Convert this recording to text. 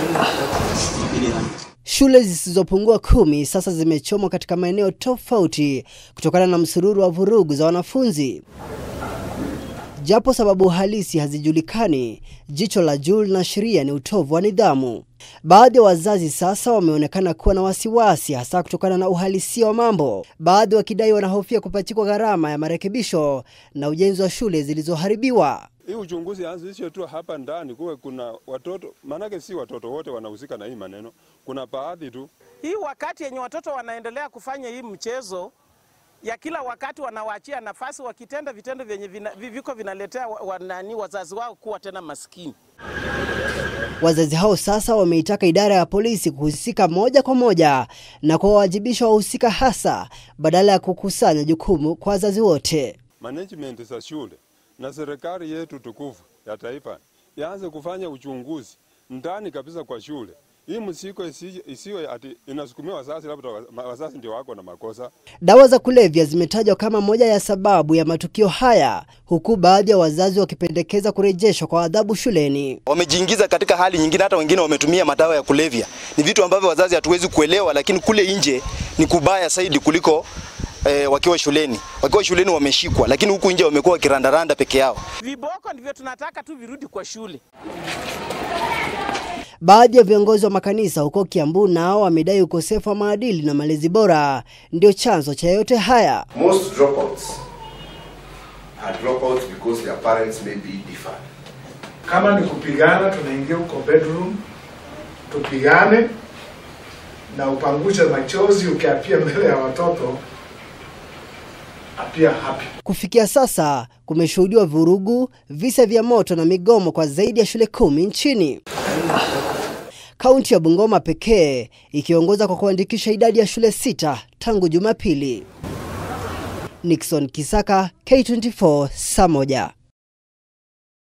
Shule zisizopungua kumi sasa zimechomwa katika maeneo tofauti kutokana na msururu wa vurugu za wanafunzi. Japo sababu halisi hazijulikani, jicho la juu linaashiria ni utovu wa nidhamu. Baadhi ya wazazi sasa wameonekana kuwa na wasiwasi, hasa kutokana na uhalisia wa mambo, baadhi wakidai wanahofia kupachikwa gharama ya marekebisho na ujenzi wa shule zilizoharibiwa. Hii uchunguzi anzishwe tu hapa ndani, kuwe kuna watoto, maanake si watoto wote wanahusika na hii maneno, kuna baadhi tu. Hii wakati yenye watoto wanaendelea kufanya hii mchezo ya kila wakati wanawaachia nafasi wakitenda vitendo vyenye vina, viko vinaletea wa, wa, nani wazazi wao kuwa tena maskini. Wazazi hao sasa wameitaka idara ya polisi kuhusika moja kwa moja na kuwawajibisha wahusika hasa badala ya kukusanya jukumu kwa wazazi wote. Management za shule na serikali yetu tukufu ya taifa yaanze kufanya uchunguzi ndani kabisa kwa shule. Hii msiko isiwe ati inasukumia wazazi, labda wazazi ndio wako na makosa. Dawa za kulevya zimetajwa kama moja ya sababu ya matukio haya, huku baadhi ya wazazi wakipendekeza kurejeshwa kwa adhabu shuleni. Wamejiingiza katika hali nyingine, hata wengine wametumia madawa ya kulevya. Ni vitu ambavyo wazazi hatuwezi kuelewa, lakini kule nje ni kubaya zaidi kuliko eh, wakiwa shuleni. Wakiwa shuleni wameshikwa, lakini huku nje wamekuwa wakirandaranda peke yao. Viboko ndivyo tunataka tu virudi kwa shule. Baadhi ya viongozi wa makanisa huko Kiambu nao wamedai ukosefu wa maadili na malezi bora ndio chanzo cha yote haya. Most dropouts are dropouts because their parents may be different. Kama ni kupigana, tunaingia huko bedroom tupigane na upangushe machozi ukiapia mbele ya watoto apia happy. Kufikia sasa kumeshuhudiwa vurugu, visa vya moto na migomo kwa zaidi ya shule kumi nchini. Kaunti ya Bungoma pekee ikiongoza kwa kuandikisha idadi ya shule sita tangu Jumapili. Nixon Kisaka, K24, saa moja.